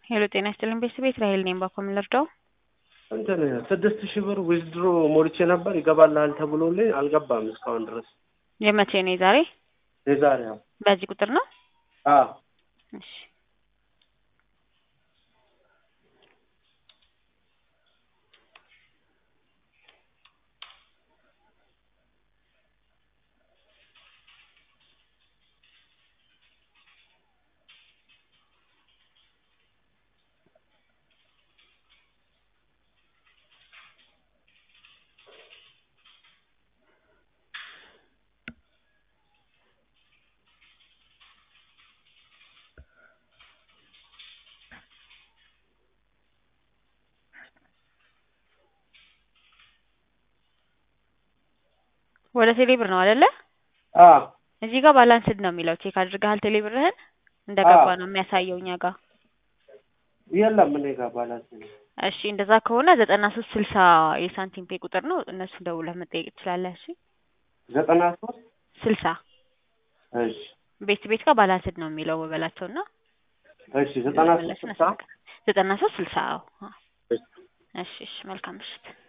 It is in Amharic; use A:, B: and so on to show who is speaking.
A: ሄሎ ጤና ይስጥልኝ ቤተሰቤት ራሄል ነኝ። ባኮ ምን ልርዳው?
B: እንትን ስድስት ሺህ ብር ዊዝድሮ ሞልቼ ነበር ይገባልሃል ተብሎልኝ አልገባም እስካሁን ድረስ።
A: የመቼ ነው? የዛሬ
B: የዛሬ ያው
A: በዚህ ቁጥር ነው?
B: አዎ
A: እሺ ወደ ቴሌ ብር ነው አይደለ?
B: አዎ
A: እዚህ ጋር ባላንስድ ነው የሚለው። ቼክ አድርገሃል ቴሌ ብርህን? እንደገባ ነው የሚያሳየው እኛ ጋር።
B: የለም እኔ ጋር ባላንስ ነው።
A: እሺ እንደዛ ከሆነ ዘጠና ሶስት ስልሳ የሳንቲም ፔ ቁጥር ነው። እነሱ ደውለህ መጠየቅ ትችላለህ። እሺ
B: ዘጠና ሶስት
A: ስልሳ
B: እሺ
A: ቤት ቤት ጋር ባላንስድ ነው የሚለው በበላቸው እና
B: እሺ ዘጠና ሶስት ስልሳ
A: ዘጠና ሶስት ስልሳ አዎ።
B: እሺ
A: እሺ እሺ መልካም ምሽት።